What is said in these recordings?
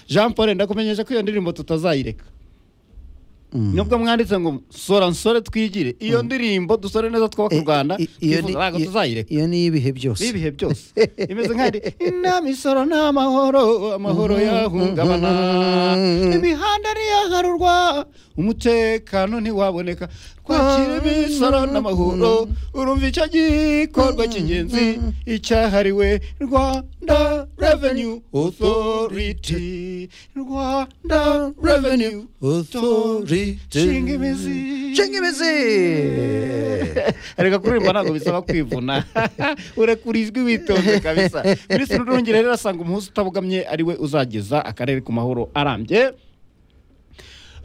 jean paul ndakumenyesha ko iyo ndirimbo tutazayireka nubwo mwanditse ngo sora nsore twigire iyo ndirimbo dusore neza twubaka u rwanda twifuza ntabwo tuzayireka iyo ni iy'ibihe byose n'ibihe byose imeze nk'ahandi inama isoro ni amahoro amahoro yahungabana imihanda ntiyaharurwa umutekano ntiwaboneka twakira imisoro n'amahoro urumva icyo gikorwa cy'ingenzi icyahariwe rwanda revenue authority rwanda revenue authority shinga imizi nshinga imizi reka kuririmba ntabwo bisaba kwivuna urekura ijwi witonze kabisa minisitiri urungire rero asanga umuhuza utabogamye ariwe uzageza akarere ku mahoro arambye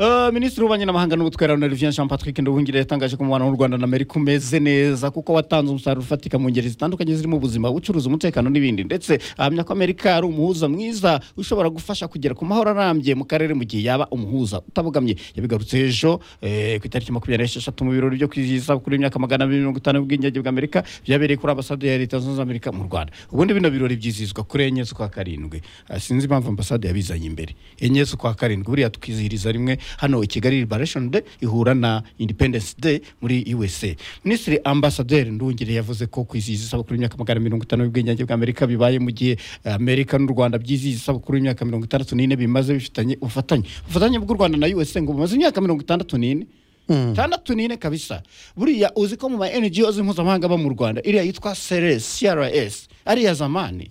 Eh, minisitiri w'ububanyi n'amahanga n'ubutwara na olivier jean patrick nduhungire yatangaje ko umubano w'u rwanda na amerika umeze neza kuko watanze umusaruro ufatika mu ngeri zitandukanye zirimo ubuzima ubucuruzi umutekano n'ibindi ndetse ahamya ko amerika ari umuhuza mwiza ushobora gufasha kugera ku mahoro arambye mu karere mu gihe yaba umuhuza utabogamye yabigarutse ejo eh, ku itariki makumyabiri n'esheshatu mu birori byo kwizihiza kuri imyaka magana abiri mirongo itanu y'ubwigenge bw'amerika byabereye kuri ambasade ya leta zunze ubumwe za amerika mu rwanda ubundi bino birori byizihizwa kuri enye z'ukwa karindwi Ah, sinzi impamvu ambasade yabizanye imbere enye z'ukwa karindwi buriya tukizihiriza rimwe hano i kigali liberation day ihura na independence day muri usa minisitiri ambasaderi ndungire yavuze ko kwizihiza isabukuru y'imyaka magana mirongo itanu y'ubwigenge bw'amerika bibaye mu gihe eh, amerika n'u rwanda byizihiza isabukuru y'imyaka mirongo itandatu n'ine bimaze bifitanye ubufatanye ubufatanye bw'u rwanda na usa ngo bumaze imyaka mirongo itandatu n'ine itandatu n'ine kabisa buriya uzi ko mu ma NGOs mpuzamahanga aba mu rwanda iriya yitwa CRS CRS ari iya zamani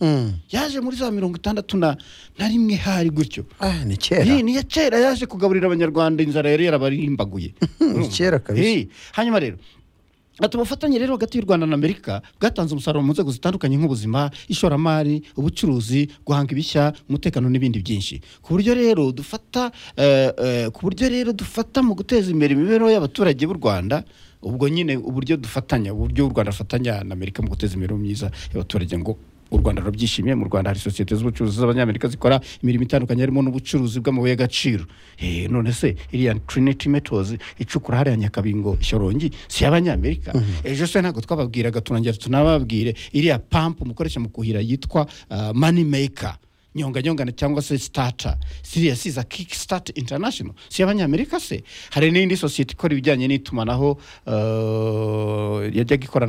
yaje muri za mirongo itandatu na na rimwe hari gutyo ah ni kera iyi ni iya kera yaje kugaburira abanyarwanda inzara yari yarabarimbaguye Ni kera kabisa. Eh, hanyuma rero ati ubufatanye rero hagati y'u rwanda na amerika bwatanze umusaruro mu nzego zitandukanye nk'ubuzima ishoramari ubucuruzi guhanga ibishya umutekano n'ibindi byinshi ku buryo rero dufata eh, eh, ku buryo rero dufata mu guteza imbere imibereho y'abaturage b'u rwanda ubwo nyine uburyo dufatanya uburyo u rwanda rufatanya na amerika mu guteza imibereho myiza y'abaturage ngo u rwanda rurabyishimiye mu rwanda hari sosiyete z'ubucuruzi z'abanyamerika zikora imirimo itandukanye harimo n'ubucuruzi bw'amabuye y'agaciro Eh, none se iriya trinity metals icukura hariya nyakabingo shyorongi si iy'abanyamerika ejo se ntabwo twababwiraga tunongera tunababwire iriya pampu mukoresha mu kuhira yitwa ah, money maker nyonga nyongana cyangwa se starter siriya siza kick start international si iy'abanyamerika se hari n'indi sosiyete ikora ibijyanye n'itumanaho eh, yajyaga ikorana